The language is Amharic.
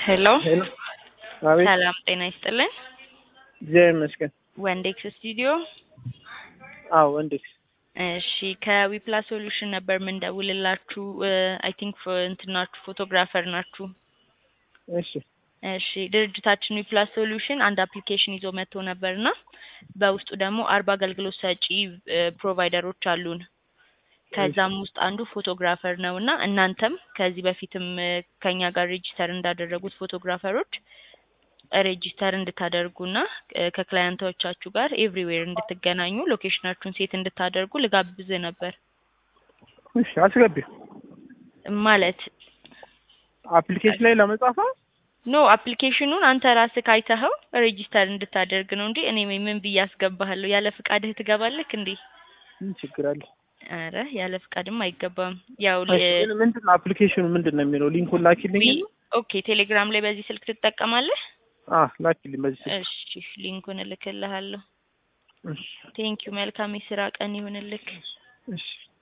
ሄሎ ሄሎ አቤት ሰላም ጤና ይስጥልን። እግዚአብሔር ይመስገን። ወንዴክስ ስቱዲዮ። አዎ እንዴት እሺ ከዊፕላስ ሶሉሽን ነበር የምንደውልላችሁ። አይ ቲንክ እንትናችሁ ፎቶግራፈር ናችሁ። እሺ እሺ ድርጅታችን ዊፕላስ ሶሉሽን አንድ አፕሊኬሽን ይዞ መጥቶ ነበርና በውስጡ ደግሞ አርባ አገልግሎት ሰጪ ፕሮቫይደሮች አሉን። ከዛም ውስጥ አንዱ ፎቶግራፈር ነው እና እናንተም ከዚህ በፊትም እ፣ ከኛ ጋር ሬጂስተር እንዳደረጉት ፎቶግራፈሮች ሬጂስተር እንድታደርጉና እ፣ ከክላየንቶቻችሁ ጋር ኤቭሪዌር እንድትገናኙ ሎኬሽናችሁን ሴት እንድታደርጉ ልጋብዝ ነበር። እሺ አስገቢው ማለት አፕሊኬሽን ላይ ለመጻፍ ነው? ኖ አፕሊኬሽኑን አንተ ራስህ ካይተኸው ሬጂስተር እንድታደርግ ነው እንጂ እኔ ምን ብዬ አስገባሃለሁ? ያለ ፍቃድህ ትገባለህ እንዴ? ምን ችግር አለ? አረ ያለ ፍቃድም አይገባም። ያው እሺ ግን ምንድን ነው አፕሊኬሽኑ ምንድን ነው የሚለው? ሊንኩን ላኪልኝ። ኦኬ ቴሌግራም ላይ በዚህ ስልክ ትጠቀማለህ? አ ላኪልኝ በዚህ ስልክ። እሺ ሊንኩን እልክልሃለሁ። እሺ ቴንኪዩ መልካም የስራ ቀን ይሁንልክ። እሺ